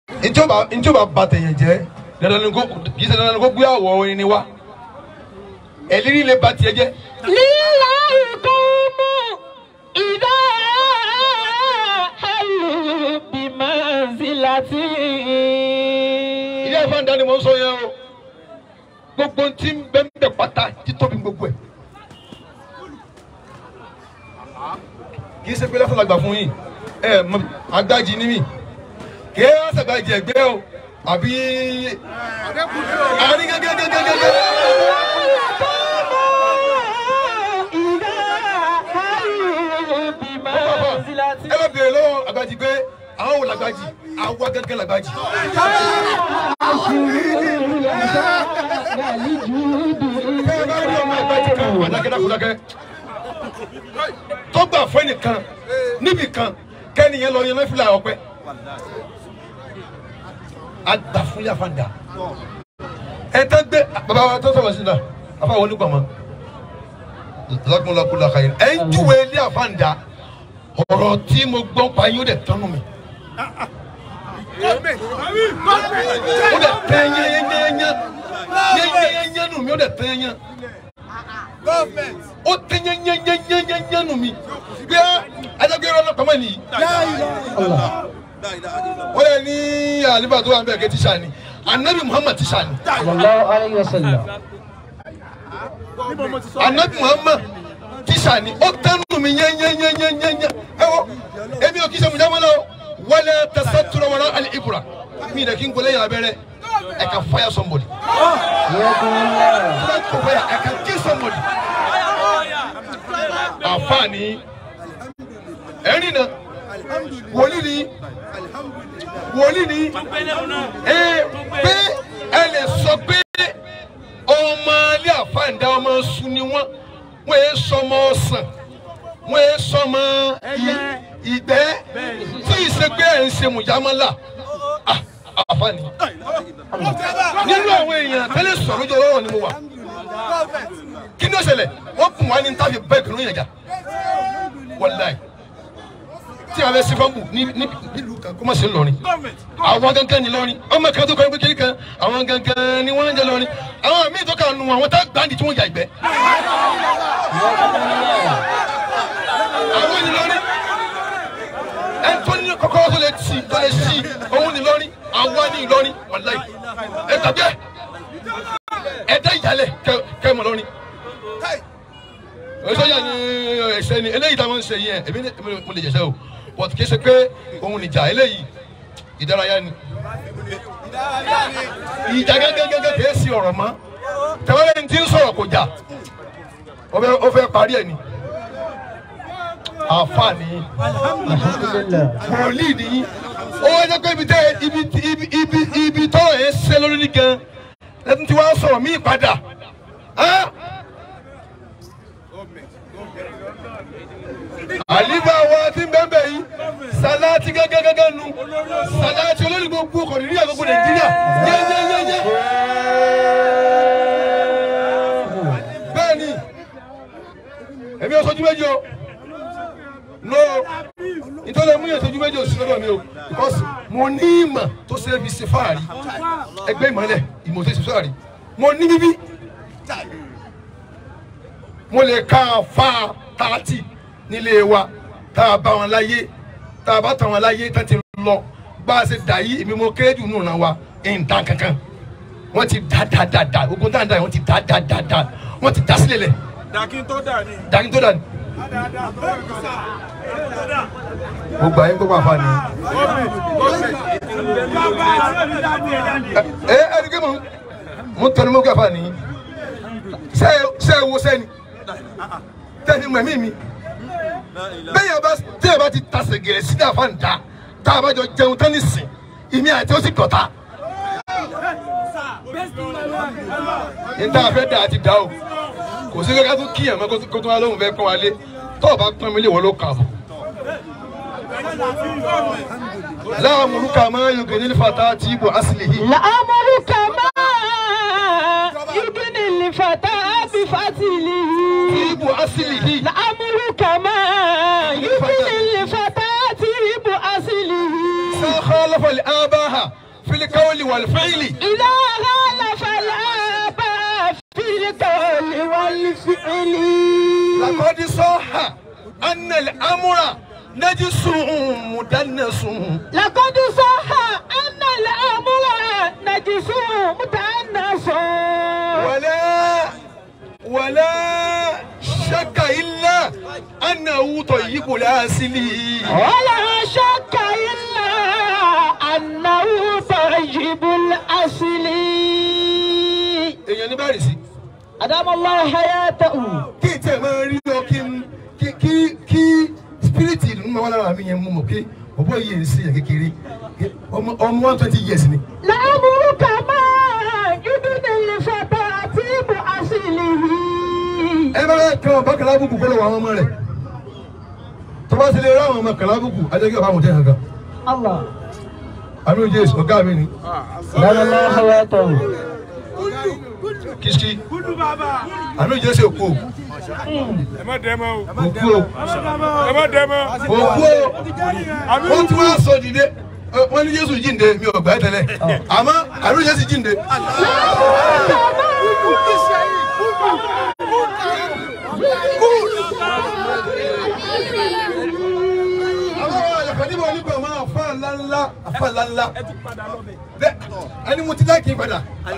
ìjọba ìjọba ba tẹ̀yẹ̀ jẹ́ dandan ni kò kì í ṣe dandan ni kò gbé àwọ̀ orin ni wá ẹ̀lírí lè ba tiẹ̀ jẹ́ لله قوم إذا حلوا بمنزلتي ilé ẹ̀fọ́ ń dání mọ́ sọ yẹn o gbogbo tí ń bẹ́ ń bẹ̀ pátá títóbi gbogbo ẹ̀ kì í ṣe pé lọ́sàn àgbà fún yín ẹ mọ agbájì ní mi kì í wá sàgbàjì ẹgbẹ́ o àbí àrí gẹ́gẹ́gẹ́gẹ́gẹ́ إذا حلوا بمنزلتي ẹ lọ bèrè lọ́wọ́ àgbàjì pé àwọn wò làgbàjì àwa gẹ́gẹ́ làgbàjì ẹ bá rí ọmọ àgbàjì kan wà dákẹ́dákúdákẹ́ tó gbà fún ẹnìkan níbì kan kẹ́niyẹn lọ yẹn lọ́fíìlà ọpẹ́ àgbà fún yàfàǹdà ẹ tẹ́ gbé bàbá wa tó sọ̀rọ̀ sí la àfa wọlé gbọ̀mọ́ lọ́kùnlọ́kùn lọ́kà yẹn ẹ ń júwe ilé àfàǹdà ọ̀rọ̀ tí mo gbọ́ pa yín ó dẹ̀ tánú mi ó dẹ̀ tẹ́ yẹ́nyẹ́nyẹ́nyẹ́ yẹ́nyẹ́nyẹ́ nù mí ó dẹ̀ tẹ́ yẹ́nyẹ́ ó tẹ́ yẹ́nyẹ́nyẹ́nyẹ́ nù mí bí a adágbé rẹ ọlọ́pàá mọ̀ nìyí wọ́n yẹ ní àlìbà tó wà ń bẹ̀ kẹ́ tíṣà ni anabi muhammad tíṣà ni sallallahu alayhi wa sallam. anabi muhammad tíṣà ni ó tẹ́nu mi yẹ́nyẹ́nyẹ́nyẹ́nyẹ́ ẹ wọ ebi ò kí sẹ́mu jámọ́ lọ wọlé tẹsán tura wọlé ali ibura mi yẹrẹ kí n gbọlé yàrá bẹ̀rẹ̀ ẹ ka fire somebody ẹ ka fire ẹ ka kill somebody àfààní ẹ̀rín náà wòlíì ni wòlíì ni ẹ pé ẹ lè sọ pé ọmọ ilé àfàǹdá ọmọ sùn ni wọn wọn yé sọmọ ọsàn wọn yé sọmọ ìgbẹ́ tí ìṣe pé ẹ ń ṣe mùjámọlá Ah, àfààní nínú àwọn èèyàn tẹ́lẹ̀ sọ̀rọ̀ lójú ọlọ́rọ̀ ni mo wà kí ni ó ṣẹlẹ̀ wọ́n kùn wá ní tàbí bẹ́ẹ̀ kìnnìún yẹn jà wàláì tí a bẹ sí fọ́nbù ní ní nílùú kan kó má ṣe lọrin àwọn gangan ní lọrin ọmọ kan tó kọ́ ẹgbẹ́ kiri kan àwọn gangan ní wọ́n ń jẹ lọrin àwọn míì tó kà nù àwọn tá gbàǹdì tí wọ́n jà ìgbẹ́. àwọn ní lọrin ẹni tó ní kọ́kọ́rọ́ tó lè tì tó lè sí òun ní lọrin àwa ní lọrin wàláì ẹ tàbí ẹ ẹ dá ìyálẹ̀ kẹ kẹ mọ lọrin sọjà ni ẹsẹ ni eléyìí táwọn ń ṣe yẹn èmi ní- èmi mo lè jẹsẹ o but kì í ṣe pé òun nìjà eléyìí ìdárayá ni ìjà gẹ́gẹ́gẹ́gẹ́ kì í ṣe ọ̀rọ̀ mọ́ tẹ̀wọ́lẹ́ ní ti ń sọ̀rọ̀ kò jà ó fẹ́ ó fẹ́ parí ẹ̀ ni àǹfààní wòlíì ni ó wá jẹ́ pé ibi tẹ́ ibi ibi ibi ibi tọ́rọ̀ yẹn ṣe lórí ní gan lẹ́tún tí wọ́n sọ̀rọ̀ míì padà. Ẹ́ àlífà wa ti ń bẹ́ẹ̀ bẹ́ẹ̀ yìí sàláàtì gẹ́gẹ́gẹ́gẹ́ nu sàláàtì olórí gbogbo ọkọ̀ nínú àgbègbè nàìjíríà yẹ́yẹ́yẹ́yẹ́. bẹ́ẹ̀ni èmi ò sojú méjì o no nítorí mú yẹn sojú méjì o sí lọ́dọ̀ mi o because mo ní ìmọ̀ tó ṣe é fi ṣe fáàrí ẹgbẹ́ ìmọ̀lẹ̀ ìmọ̀ tó ṣe fáàrí mo ní bíbí mo lè ka fa tààtì nílé wa tá a bá wọn láyé tá a bá tàn wọn láyé tá a ti lọ bá a ṣe dà yí èmi mo kéré jù nù náà wa ẹ̀ ń dá kankan wọ́n ti dá dá dá dá ogun tá à ń dá yẹn wọ́n ti dá dá dá dá wọ́n ti dá sílẹ̀ lẹ̀ dàkín tó dà ní. dàgí tó dà ní. gbogbo àyè gbogbo àfa ni. ẹ ẹ ẹni kí mo mo tẹnu mọ́ kí àfa ni ṣe ṣe wo sẹ́ni tẹ́ni mọ̀ mí mi bẹ́ẹ̀ bá tẹ́ẹ̀ bá ti ta sẹ̀gẹ̀rẹ̀ sí ní àfa nìta tá a bá jọ jẹun tán ní sìn ìmí àti ó sì dọ̀ta. níta fẹ́ dà á ti dà o kò sí kankan tó kíyàn mọ́ kó tó wá lóhùn fẹ́ kọ́ wa lé tó o bá pọ́n mi lé wọ́n ló kà bọ̀. láwọn olùkà máa ń yọkẹ́ nílùú fata tí ibò asìlè yìí. لأمرك ما يبني الفتى بفتله ibò asìlè yìí. لأمرك ما يبني الفتى بأصله sáà lọ́fọ̀lì ábáhà filikawuli walifẹ́yìlì. إذا غال فلا باء في القول والفعل lakọ́dí sọ́ha anel amúra najisun mudannasun. لقد صح أن الأمر نجس متأنس ولا ولا شك إلا أنه طيب الأصل ولا شك إلا أنه طيب الأصل èèyàn ní báyìí sí أدام الله حياته kí n tẹ̀ máa rí ọ kí n kí kí kí spiriti ìlú máa wà lára mi yẹn mú mọ̀ pé ọ̀bọ̀ yìí ń sèyàn kékeré ọmọ ọmọ one twenty years ni. لأمرك ما يدن الفتى طيب أصله ẹ bá bá kàn bá kàlábùkù kọ́ lọ́wọ́ àwọn ọmọ rẹ̀ tó bá ti lè rá àwọn ọmọ kàlábùkù ajẹ́kẹ́ ọba àwọn tẹ̀ hàn kan الله àmì òjì èsì ọ̀gá mi ni أدام الله حياته kìsì àmì òjì èsì òkú ẹ má dẹ́ mọ́ o òkú o ẹ má dẹ́ mọ́. òkú o wọ́n ti wá sọ dìde wọ́n ní Jésù jíǹde mi ò gbà ẹ́ tẹ́lẹ̀ àmọ́ àmì òjì èsì jíǹde. àwọn àyàkàdìbò onígbà máa àfa ńláńlá àfa ńláńlá bẹ́ẹ̀ ẹni mo ti dá kí n padà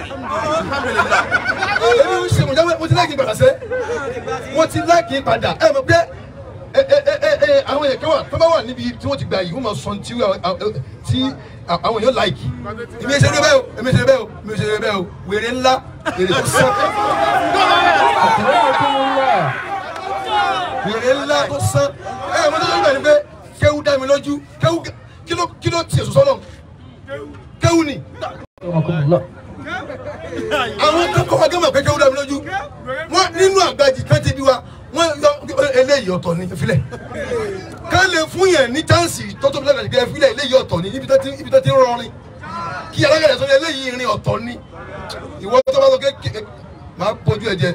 èmi ń ṣe mo jáwé mo ti dá kí n padà sẹ́ mo ti dá kí n padà ẹ mọ̀ pé ẹ ẹ ẹ ẹ àwọn èèyàn kan wà tó bá wà níbi tí wọ́n ti gbà yìí wọ́n máa sọ tí tí àwọn èèyàn láìkì èmi ẹ ṣe eré bẹ́ẹ̀ o èmi ẹ ṣe eré bẹ́ẹ̀ o èmi ẹ ṣe eré bẹ́ẹ̀ o wèrè ńlá wèrè tó sán wèrè ńlá tó sán ẹ ẹ mo tó sọ ní pé kéwú dá mi lójú kéwú kí ló kí ló tiẹ̀ sọ́sọ́ náà kéwú ni àwọn akẹ́kọ̀ọ́ wa gẹ́gẹ́ kékeré dàbí lójú wọn nínú àgbàjì kan ti bí wa wọn yọ eléyìí ọ̀tọ̀ ní ìfilẹ̀ ká lè fún yẹn ní chánsì tọ́tọ́ bí lẹ́gbẹ̀ẹ́ gẹ́gẹ́ ìfilẹ̀ eléyìí ọ̀tọ̀ ní ibi tó ti ibi tó ti ń rọrin kí alágbẹ̀dẹ sọ eléyìí irin ọ̀tọ̀ ní ìwọ tó bá sọ kékeré máa bójú ẹ jẹ.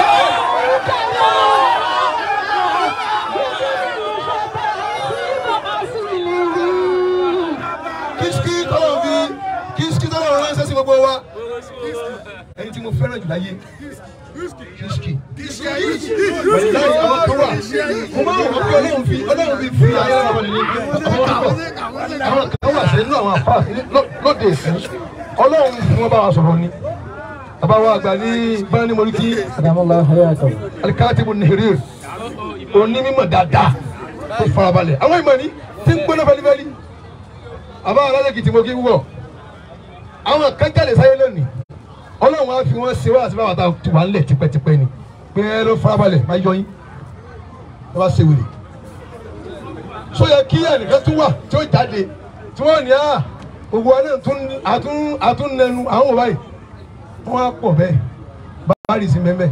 kìsìkì tọ́lọ̀ fi kìsìkì tọ́lọ̀ ránṣẹ́ sí gbogbo wa ẹni tí mo fẹ́ràn jù láyé kìsìkì pẹ̀lú láyé àwọn kan wà mo máa wọ̀ pé ọlọ́run fi ọlọ́run fi fi ayé ọ̀rọ̀ ní àwọn àwọn kan wà sí inú àwọn àpá lóde ìsìn ọlọ́run fún wọn bá wa sọ̀rọ̀ ni bàbá wa àgbà ní báni mọ̀lúkì أدام الله حياته alikatibu nìhìrì onímọ̀ dáadáa tó farabalẹ̀ àwọn ìmọ̀ ni tí ń gbóná fẹlifẹli àbá alájẹkì tí mo kí wúwọ àwọn kan jáde sáyé lónìí ọlọ́run á fi wọ́n ṣe wá àti báwa ta ti wà ńlẹ̀ tipẹ́tipẹ́ ni pé ẹ ló farabalẹ̀ máa yọ yín ẹ bá ṣe wèrè so yẹ kí ẹnìkan tún wà tí ó jáde tí wọ́n ní à gbogbo wa náà tún àtún àtún nẹnu àwọn òbá yìí wọ́n á pọ̀ bẹ́ẹ̀ báárì sí mẹ́mẹ́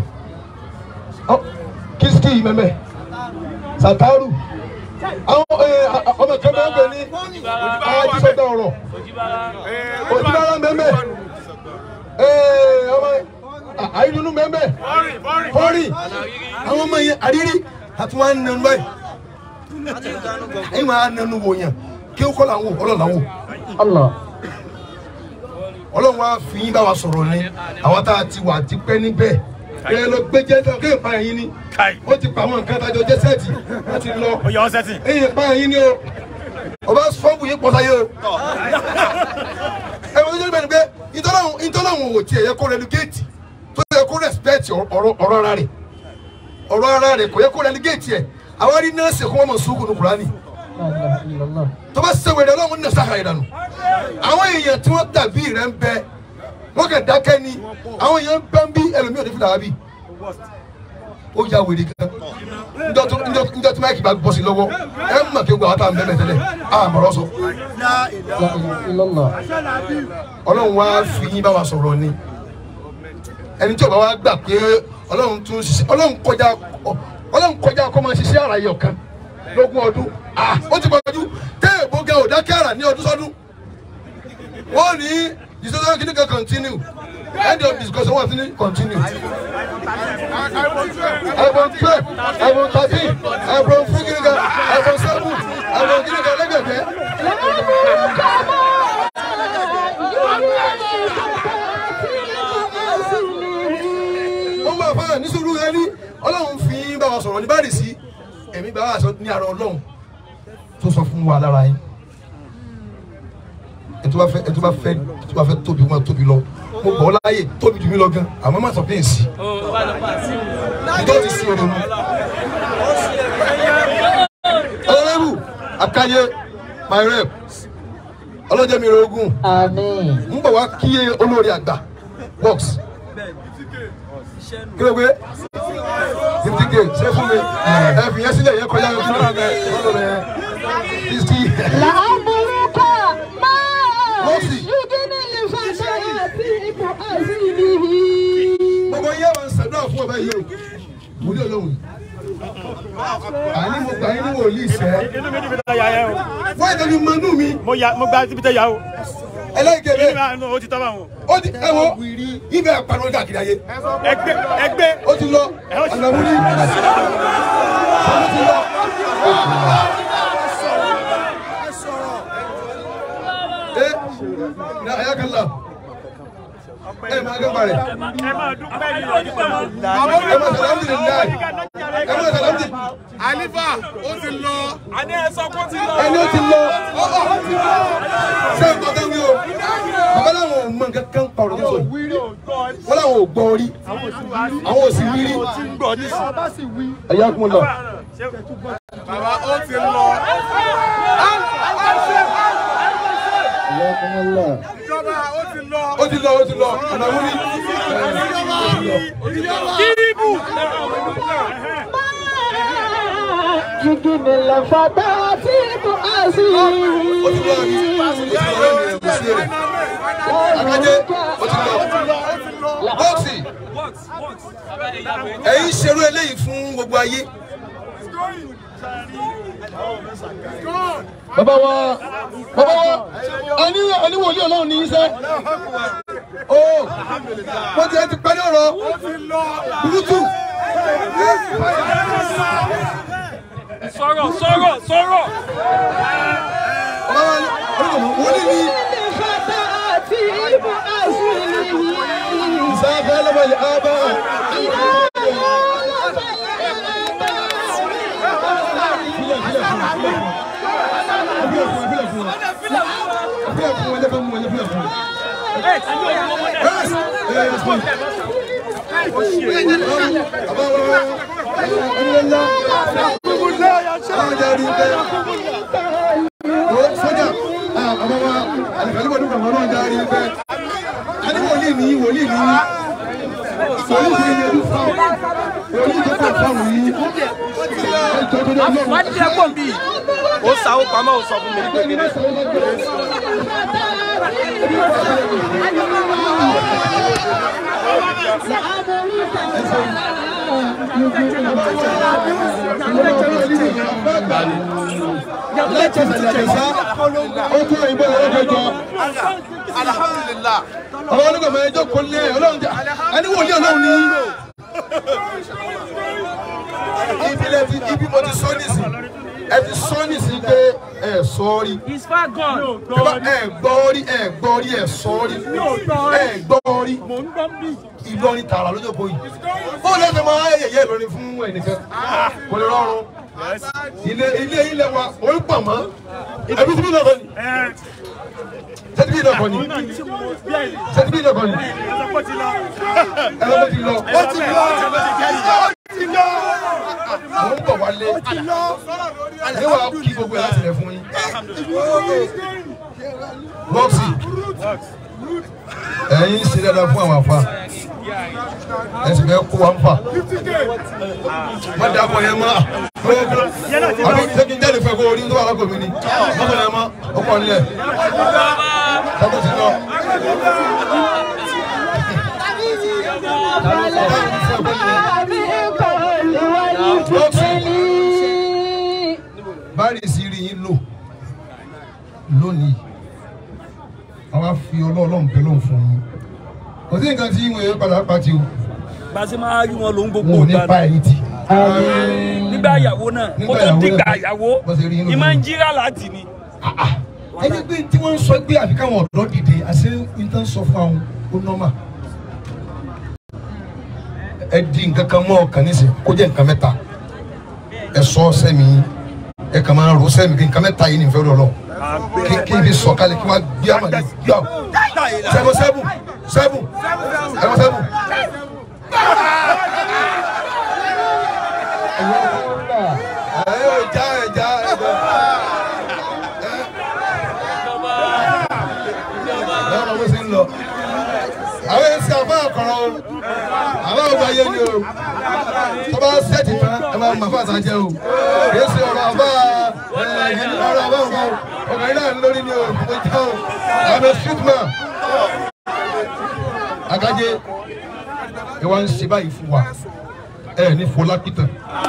kìsìkì mẹ́mẹ́ sàtàrù àwọn ẹ, ọmọ kan bẹ́ẹ̀ bẹ́ẹ̀ ní àjíṣọ́dá ọ̀rọ̀ òjìlára mẹ́mẹ́ ọmọ àìdùnnú mẹ́mẹ́ fọ́ọ̀rì àwọn ọmọ yẹn àrírí àti wọn á nẹnu báyìí ẹ̀yìn wọn á nẹnu wò yàn kí ó kọ́ làwọn ọlọ́ọ̀ làwọn الله ọlọ́run wa fi yín bá wa sọ̀rọ̀ ni àwọn tá a ti wà ti pẹ́ níbẹ̀ ẹ lọ gbé jẹ́ tán kéèyàn pa ẹ̀yìn ni ó ti pa àwọn nǹkan tájọ jẹ́ sẹ́ẹ̀tì wọ́n ti lọ ó yà ọ́ sẹ́tì. ẹ̀yìn pa ẹ̀yìn ni o ọba sọ́ọ̀bù yìí pọ̀ sáyé o ẹ wọ́n tó jẹ́ bẹ́ẹ̀ ni pé ìtọ́láwọn ìtọ́láwọn ò tiẹ̀ yẹ kó relegate tó yẹ kó respect ọ̀rọ̀ ọ̀rọ̀ ara rẹ̀ ọ̀rọ̀ ara rẹ̀ kò yẹ kó relegate ẹ̀ àwọn arí nọ́ọ̀sì kó wọ́n mọ̀ sùúrù ní Kùránì لا إله إلا الله tó bá ṣe wèrè ọlọ́run ní sàkàrà ìdànù àwọn èèyàn tí wọ́n dàbí rẹ̀ ń bẹ wọ́n kàn dákẹ́ ni àwọn èèyàn ń bẹ́ ń bí ẹlòmíì ò ní fi dàbí bí ó ya wèrè gan njọ́ tó- njọ́ njọ́ tí máìkì bá bọ́ sí lọ́wọ́ ẹ mọ̀ kí gbogbo àwọn tá à ń bẹ́ẹ̀ tẹ́lẹ̀ á mọ̀rọ̀ sọ لا إله إلا الله ọlọ́run wá fi yín bá wa sọ̀rọ̀ ni ẹni tí ò bá wá gbà pé ọlọ́run tún ṣiṣẹ́ ọlọ́run kọjá ọlọ́run kọjá kó máa ṣiṣẹ́ àrà yọ̀ kan lógún ọdún ah ó ti pọ̀jù tẹ́ èbó ga ò dákẹ́ àrà ní ọdún sọ́dún wọ́n ní discussion kìíní kan continue end of discussion wọ́n ti ní continue. ẹ̀bùn twelve ẹ̀bùn thirteen ẹ̀bùn fún kìíní kan ẹ̀bùn seven ẹ̀bùn kìíní kan lẹ́gbẹ̀ẹ́ ọlọ́run fi ń bá wa sọ̀rọ̀ ní báyìí sí ẹ̀mí bá wa sọ ní ara ọlọ́run tó sọ fún wa lára yín ẹ tó bá fẹ́ ẹ tó bá fẹ́ ẹ tó bá fẹ́ tóbi wọn tóbi lọ mo gbọ́ láàyè tóbi jù mí lọ gan àmọ́ má sọ pé èsì ìjọ ti sí ọdún mu. ọlọ́rẹ́bù akáyé my rep ọlọ́jẹ́ mi rogún Àmín. ń bọ̀ wá kíyè olórí àgbà box kí ló gbé fifty k ṣe fún mi ẹ fi yẹn sílẹ̀ yẹn kọjá yẹn fún mi fifty. لأمرك ما Mercy. يغني الفتيات بأزله gbogbo yẹn wọn ṣàdúrà fún ọba yìí o wòlíì Ọlọ́run àní mo gbà yín ní wòlíì sẹ inú mi dùn fi ta yà yẹ o wọ́n ìtọ́jú mọ́nú mi mo ya mo gba síbi tẹ yà o ẹlẹ́gẹ̀dẹ̀ inú mi o ti tọ́ bá wọn. ó ti ẹ wo ibẹ̀ pariwo káàkiri ayé ẹgbẹ́ ẹgbẹ́ ó ti lọ ànàmúrí ó ti lọ. ẹ ní ayákàlá ẹ máa gbẹ́ parẹ́ ẹ máa dúpẹ́ ní ọdún pẹ́ mọ́. ẹ máa sàlámù ní láì ẹ máa sàlámù ní. Àlífà ó ti lọ. àní ẹ sọ kó ti lọ. ẹni ó ti lọ ṣé nǹkan kan wí o bàbá làwọn ò mọ nǹkan kan pàrọ̀ nísọ yìí wọ́n làwọn ò gbọ́ rí àwọn ò sì wí rí ẹ̀yà kún lọ. Bàbá ó ti lọ. Jazakumullah. Ìjọba ó ti lọ. ó ti lọ ó ti lọ ọ̀nà wúrí. kíríbù. يغني الفتيات ó ti lọ بأزله àbí ó ti lọ ẹni kò sí èrè akájé ó ti lọ bọ́ọ̀sì ẹ̀yin ṣerú eléyìí fún gbogbo ayé. bàbá wa bàbá wa ẹni ẹni wòlíì ọlọ́run ní í sẹ́ ó wọ́n ti ẹ ti parí ọ̀rọ̀ burúkú sọ̀rọ̀ sọ̀rọ̀ sọ̀rọ̀. bàbá wa ní ọlọ́run wòlíì ní الفتيات بأزله ìsáfẹ́ lọ́wọ́lẹ̀ ábá sójà àbá wa àlùkàlùkọ̀ dùkọ̀ mọ́ náà jáde bẹ́ẹ̀ ani wòlíì ní wòlíì ní wòlíì ní yẹn fáwọn wòlíì tó kọ fáwọn yìí ẹjọ tó dé lọ́wọ́. wá dídí ẹ̀gbọ́n bíi ó sáwó pamọ́ ó sọ fún mi pé kíní. ó tún òyìnbó ẹ̀rọ kẹjọ Alhamdulillah. àwọn onígbàmọ̀ ẹjọ́ kò lé ọlọ́run jà ani wòlíì ọlọ́run ní. ibi lẹ ti ibi mo ti sọ nísìn ẹ ti sọ nísìn pé ẹ sọ rí It's far gone. ẹ gbọ́ rí ẹ gbọ́ rí ẹ sọ rí ẹ gbọ́ rí Ìlọrin tààrà lójó kò yìí bóun lẹ́sẹ̀ máa yẹ̀yẹ́ Ìlọrin fún ẹnìkan kò lè rọrùn ilé ilé ilé wa orí pọ̀ mọ́ ẹbí tí bí náà kọ́ ni sẹ́tí bí náà kọ́ ni sẹ́tí bí náà kọ́ ni ẹ̀rọ ti lọ ó ti lọ ó ti lọ mo ń bọ̀ wálé ní wàá kí gbogbo ẹ̀ láti rẹ̀ fún yín bọ́ọ̀sì ẹ̀yin ṣe dáadáa fún àwọn àfa ẹ sì fẹ́ kó wa ń fà má dà kọ yẹn mọ́ àbí sẹ́kìn jáde fẹ́ kó orí tó wà lákòó mi ni má kọ yẹn mọ́ ó kọ́ nílẹ̀ sábà ti lọ. báyìí sì rí yín lò lónìí àwa fi ọlọ́ọ̀lọ́run bẹ́ẹ̀ lóhùn fún yín kò sí nǹkan tí ìwọ̀n yẹn padà pàtì o gbàsí máa rí wọn ló ń gbogbo wọn ò ní ìgbà pa ẹ̀yìn tì. nígbà ìyàwó náà kó Nígbà tó ìyàwó dìgbà náà. ìyàwó Bó ṣe rí inú ni máa ń mi. jíra láti ni. ẹni pé tí wọ́n ń sọ pé àfi káwọn ọ̀dọ́ dìde àṣé nǹkan sọ fún àwọn ó nọ́mà. ẹ di nǹkan kan mọ́ ọkàn nísìn kó jẹ́ nǹkan mẹ́ta ẹ sọ sẹ́mi ẹ kàn máa ro sẹ́mi kí nǹkan mẹ́ta yìí ní ìfẹ́ lọ́lọ́ kí kí n fi sọ kálí kí wọ́n gbé àmàlẹ́ gbé àwọn sẹ́mu sẹ́mu sẹ́mu sẹ́mu sẹ́mu. ẹ yóò já ẹ já ẹ já. báwo ló ṣe ń lọ àwọn èsì àbá àkọrọ o àbá ọgbà yé ni o tó bá sẹ́ẹ̀tì tán ẹ máa mọ̀ fún àtàjẹ o èsì ọ̀rọ̀ àbá ẹ̀ẹ́dì ọ̀rọ̀ àbá ọ̀gá o ọ̀gá yìí náà ń lórí ni o mo jẹ́ o I'm a street man agajé ẹ wá ń ṣe báyìí fún wa ẹ ní fọlá pítàn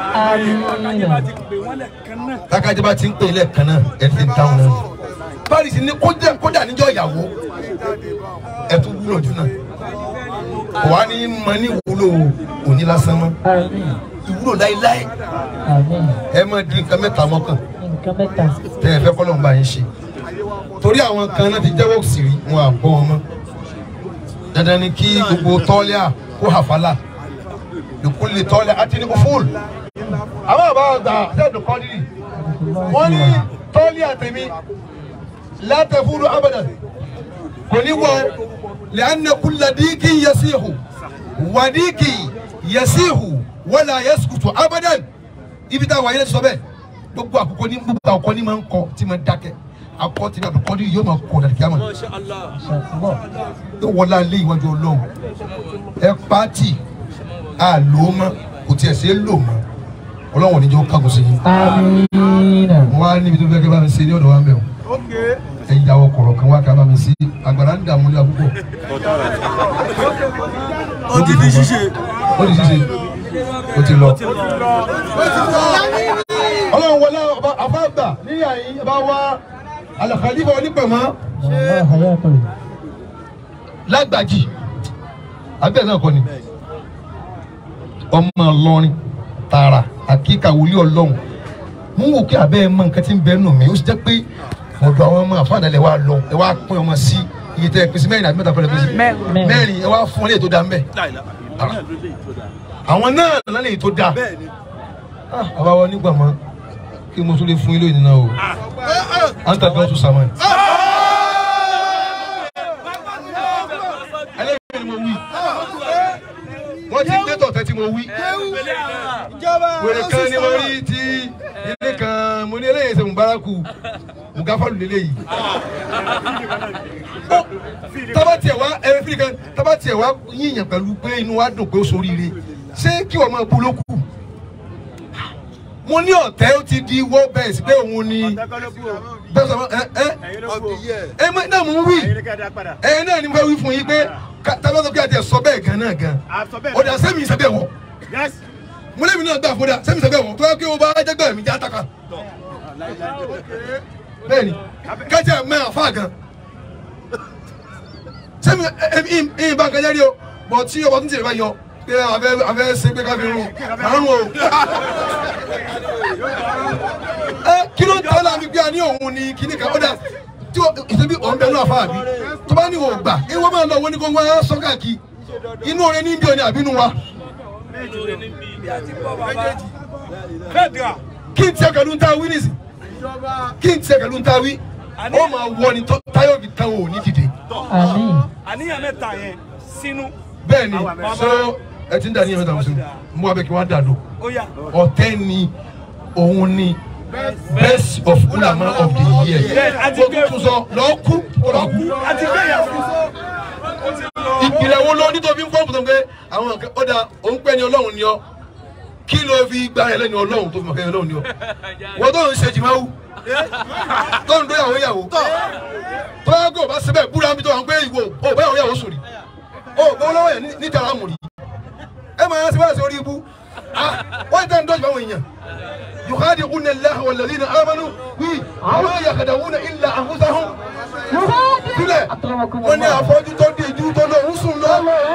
tákàjẹ́ bá ti ń pè lẹ́ẹ̀kan náà ẹ ti ń dáhùn náà paris ní kódà kódà níjọ́ ìyàwó ẹ tún wúlò jù náà kò wá ní mọ ní ìwúlò òní lásán mọ́ ìwúlò láéláé ẹ máa di nǹkan mẹ́ta mọ́kàn nǹkan mẹ́ta. tẹ ẹ fẹ́ kọ́ lọ́nba yín ṣe torí àwọn kan náà ti jẹ́wọ́ sí rí wọn à bọ́ wọn mọ́ dandan ni kí gbogbo tọ́lẹ́à kó hàfàlà lùkú lè tọ́lẹ̀ àti ní kó fóòlù àwọn àbá àgbà ṣẹ́ẹ̀dù kọ́dírì wọ́n ní tọ́lẹ́à tèmi látẹ̀ fúru abadan kò ní wọ lẹ́yìn kúlẹ̀ díkì yasihu wàdíkì yasihu wala yaskutu abadan ibi táwọn ayé sọ bẹ́ẹ̀ gbogbo àkókò ní gbogbo àkókò ní máa ń kọ tí máa ń dákẹ́ akọ tí náà kọ́ ní yóò máa kọ dàdí kíámà tó wọlé alẹ́ ìwájú ọlọ́run ẹ pàtì àlòmọ́ kò tiẹ̀ sí lò mọ́ ọlọ́run ò ní jẹ́ ó kágun sí yín amiina. mo wá níbi tó fẹ́ kí bá mi ṣe ní ọ̀dọ̀ wa mẹ́ o ẹ yàwọ̀ kọ̀rọ̀ kan wá ká bá mi sí àgbàrá ń dààmú ní àkókò ó ti di ṣíṣe. ó di ṣíṣe ó ti lọ. ọlọ́run wọlé ọba àbáàgbà níyà yín bá wá alàkàlífà onípẹ̀mọ́ Allah hayatu. lágbàjì abẹ́ náà kọ́ ni ọmọ ọlọ́rin tààrà àkíkà wòlíì ọlọ́run mú wò kí abẹ́ ẹ mọ nǹkan tí ń bẹ nù mí ó sì jẹ́ pé ọ̀dọ̀ àwọn ọmọ àfáàdàlẹ̀ wa lọ ẹ wá pín ọmọ sí iye tẹ́ ẹ pín sí mẹ́rin àbí mẹ́ta fẹ́rẹ̀ pín sí mẹ́rin ẹ wá fún ọ léyìí tó dáa ń bẹ̀ àwọn náà lọ́nà léyìí tó dáa Ah, àwa wa nígbà mọ́ kí mo tún lè fún ilé ìnìyàn o à ń tàbí ọtún sàmán. ẹlẹ́yìn ni mo wí wọ́n ti gbé tọ̀tẹ́ tí mo wí wèrè kan ni mo rí tí ilé kan mo ní eléyìí ṣe mubaraku mugafalu lélẹ́yìí tábà tiẹ̀ wá ẹ̀rẹ́ fìlì kan tábà tiẹ̀ wá yíyan pẹ̀lú pé inú wa dùn pé ó soríire ṣé kí wọ́n máa bu lókù mo ní ọ̀tẹ́ ó ti di world best pé òun ni bẹ́ẹ̀ sọ ẹ ẹ ẹ mọ náà mo ń wí ẹ náà ni mo fẹ́ wí fún yín pé ká- tábà sọ pé àti ẹ̀ sọ bẹ́ẹ̀ gan náà gan ọ̀dà sẹ́mi ìsẹ́bẹ̀ wọ̀ mo lé mi náà gbà fún dà sẹ́mi ìsẹ́bẹ̀ wọ̀ tó yẹ kí o bá jẹ́gbẹ́ mi já taka bẹ́ẹ̀ni kẹ́tẹ́ mẹ́ àfa gan sẹ́mi ẹ̀ ẹ̀ bá nǹkan jẹ́rí o bọ̀ tí ọba tún ti rẹ̀ bá yọ pé abẹ́ abẹ́ ṣe pé ká fi rún àrùn o ẹ kí ló ń tọ́ la mi gbé a ní òun ni kíní kan ó dà tí o ìṣẹ́bí òun bẹ̀rù àfa àbí tó bá ní o gbà ẹ wọ́n máa lọ wọ́n ní kó wọ́n á sọ káàkiri inú orin ní bí o ní àbínú wa kí n tiẹ̀ pẹ̀lú ń ta wí nìsí kí n tiẹ̀ pẹ̀lú ń ta wí ó máa wọ ni tó- táyọ̀ fi tán o ní dìde Àmín. àníyàn mẹ́ta yẹn sínú bẹ́ẹ̀ ni so ẹ ti ń dà ní ẹ̀mẹ́ta mùsùlùmí mú abẹ́ kí wọ́n á dà lọ ó yá ọ̀tẹ́ ni òun ni best of ulama of the year àti mo gbé tún sọ lọ́ọ́ kú lọ́ọ́ kú àti gbéyàwó ìpìlẹ̀ wo ló nítorí ń fọ́ọ̀mù tó ń pé àwọn nǹkan ó da òun pẹ́ ni ọlọ́run ni ọ kí ló fi gba ẹ lẹ́nu ọlọ́run tó fi mọ̀ kẹ́ ọlọ́run ni ọ wọ́n tó ń ṣe jìmáwù tó ń dóyàwó yàwó tó yà kó o bá síbẹ̀ búra mi tó wà ń pé ìwò o bá yàwó yàwó sùn rí o bọ́ lọ́wọ́ yẹn ní- níta láàmù rí ẹ máa ń ṣe báyìí sí orí ibú Ah, wọ́n ti tẹ́ ń dọ́jú báwọn èèyàn yukhadi'una Allaha walladhina amanu wí àwọn yakhda'una illa anfusahum sílẹ̀ wọ́n ní àfọ́jú tó dé ju tó lọ ń sùn lọ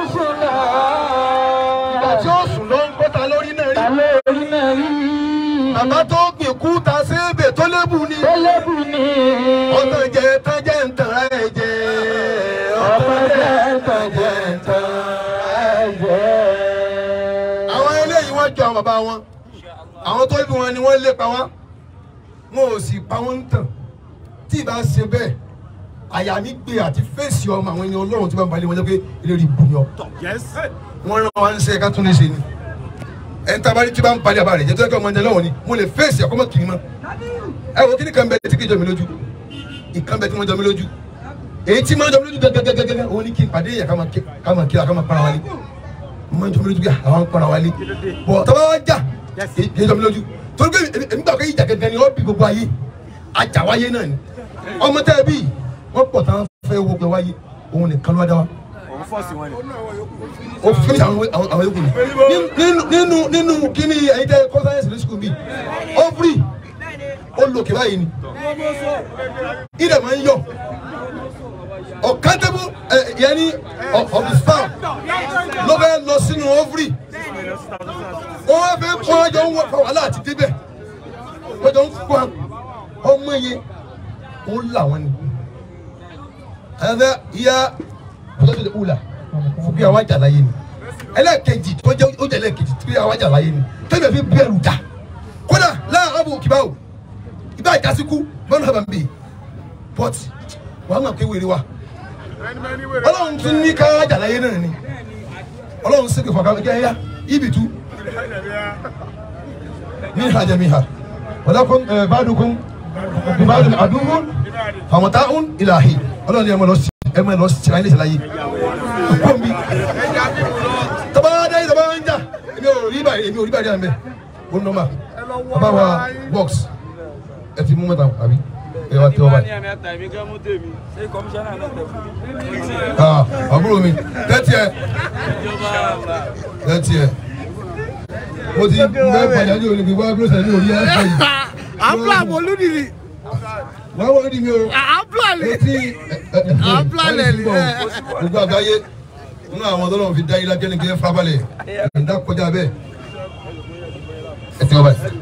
ìgbà tí ó sùn lọ ń kọ́ta lórí náà rí bàbá tó gbìn kú ta sébè tó lébù ni ọ̀tàn jẹ tán jẹ́ ń tàn ẹ̀ jẹ ọ̀tàn jẹ tán jẹ́ ń tàn ẹ̀ jẹ. àwọn bàbá wọn àwọn tó bí wọn ni wọ́n lépa wá wọn ò sì pa wọ́n ń tàn tí ì bá ṣe bẹ́ẹ̀ àyà mi gbé àti fèsì ọmọ àwọn ènìyàn ọlọ́run tí wọ́n balẹ̀ wọn jẹ́ pé eléré ibu ni ọ. wọ́n rán wa ń ṣe ká tún lè ṣe ni ẹni tá a bá rí tí bá ń balẹ̀ àbá rẹ̀ jẹ́ tó yẹ kí ọmọ ẹni lọ́wọ́ ni mo lè fèsì ọkọ́ mọ́ kiri mọ́ ẹ wo kíni kan bẹ tí kì í jọ mi lójú ìkan bẹ tí wọ́n jọ mi lójú èyí tí wọ́n jọ mi lójú gẹ́gẹ́gẹ́gẹ́ òun ni kí n pàdé yẹ ká máa kíra ká máa para wálé mo jọ mi lójú bí àwọn para wálé bọ̀ tọ́ba wa jà èyí jọ mi lójú torí pé èmi gbà pé ìjà gẹ́gẹ́ ni ó bí gbogbo ayé ajá wáyé náà ni ọmọ tẹ́ ẹ bí wọ́n pọ̀ tán fẹ́ wo pé wáyé òun nìkan ló wá dá wa òun fọ́ọ̀sì wọn ni. ó fi àwọn àwọn àwọn yòókù ni nínú nínú nínú kíní ẹ̀yin tẹ́ kọ́ sáyẹ́nsì ní sukùl mi ovary ó lòkè báyìí ni ìdè máa ń yọ ọ̀kántẹ́bù yẹn ní of the sperm ló fẹ́ lọ sínú ovary ó wá fẹ́ kó ọjọ́ ń wọ fún wàhálà àti débẹ̀ ọjọ́ ń kó ọmọ yẹn ó là wọ́n ni ẹ̀fẹ̀ ìyá ọjọ́ tó wùlà fún bí àwọn àjàláyé ni ẹlẹ́ẹ̀kejì tó jẹ́ ó jẹ́ ẹlẹ́ẹ̀kejì tó yẹ àwọn àjàláyé ni tẹ́lẹ̀ fi bẹ̀rù dà kódà láàárọ̀ àbò kìbá o ìbá ìdásíkú bọ́ọ̀lù àbá ń bè but wàá mọ̀ pé wèrè wa ọlọ́run tún ní ká àjàláyé náà ni ọlọ́run sì kò fọkàn kẹ́ ẹ̀yà ibi tú ní ìhàjẹ́ mi hà wàlákùn bàdùkùn bìbàdùn àdúgbò fàmọ́tàún ìlàhì ọlọ́run ni ẹ mọ̀ lọ sí ẹ mọ̀ lọ sí ṣẹlẹ̀ ṣẹlẹ̀ yìí kó mi tọ́ba dé tọ́ba ń jà èmi ò rí bàrí èmi ò rí bàrí àmì ó ń nọ́mà bàbá wa box ẹ ti mú mẹ́ta àbí ẹ wá tẹ́ ọ báyìí. ṣé kọmíṣánná náà tẹ̀ fún mi. Ah, àbúrò mi tẹ́tí ẹ tẹ́tí ẹ mo ti bẹ́ẹ̀ padà ní olùgbé wá bí ó ṣẹlẹ̀ ní orí ẹ̀ fẹ́ yìí. àbúrò àmọ́ olúdìrí wá wọ́n ní mi o àbúrò àlè etí àbúrò àlè ni gbogbo àgbáyé nínú àwọn tọ́lọ́run fi dá yín lákẹ́ ní kí ẹ farabalẹ̀ ìdá kọjá bẹ́ẹ̀ ẹ ti wọ́n báyìí.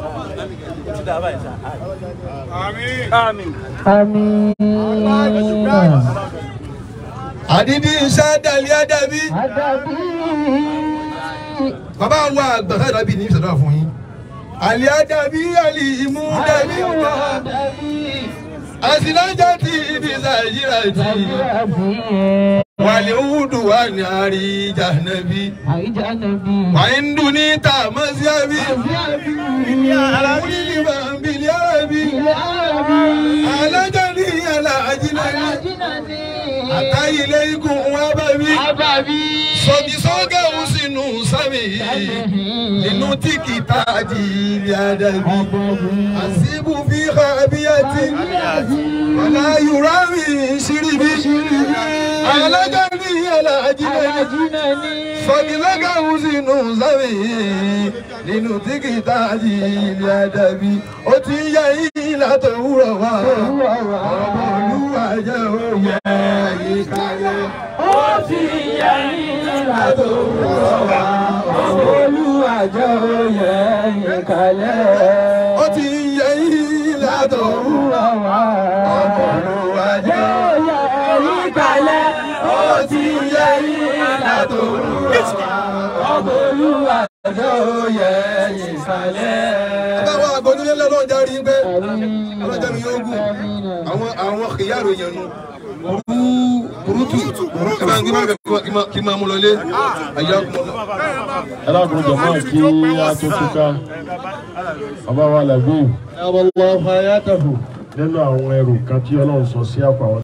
àmín. Amina. àdídí iṣẹ́ dàlí àdàbí Adabi. bàbá wa àgbà sáà dàbí ní ìṣẹ̀dá fún yín àlì àdàbí àlì ìmú dàbí ọ̀gá Adabi. àsìlájà tí ibi sàyíra tí wàlẹ̀ òwúdù wà ní àríjà nàbí Àìjà nàbí. wàá ń dùn ní tààmọ́sí àbí alábìlì bàbílì àbí alájà ní aláàjì náà Alájínàní. àtàyè ikùn wa bàbí Ababi. sọ̀dí sọ́gà ó sínú sámi nínú tí kìtà di ilé àdàbí àṣìbù fi hà abíyàtì wàlá yorùbá mi ṣíríbi alájà ní aláàjì náà Alájínàní. sọ̀dí sọ́gà ó sínú sámi nínú tí kìtà di ilé àdàbí ó ti ń yẹ ìlà tó wúrọ̀ wá ọmọ olúwa jẹ́ òye ìkàlẹ̀. Olúwàjọ́ oyè ìkàlẹ̀. ó ti ń yẹ ìlà tó wúrọ̀ Wà ọmọ olúwa jẹ́ oyè ìkàlẹ̀. ó ti ń yẹ ìlà tó wúrọ̀ Olúwàjọ́ oyè ìkàlẹ̀. báwo àgbọ̀dúnlé lọ́dọ̀ járí pé ọlọ́jà mi yóò gùn àwọn àwọn kìyàrò yẹn nu burúkú burúkú ẹ bá ń gbé bá kí máa- kí máa mú lọlé àyà kún lọ. alákùnrin jọ̀mọ́ kí a tó túká bàbá wa lẹ́gbẹ̀ẹ́ nínú àwọn ẹrù kan tí ọlọ́run sọ sí àpò àwọn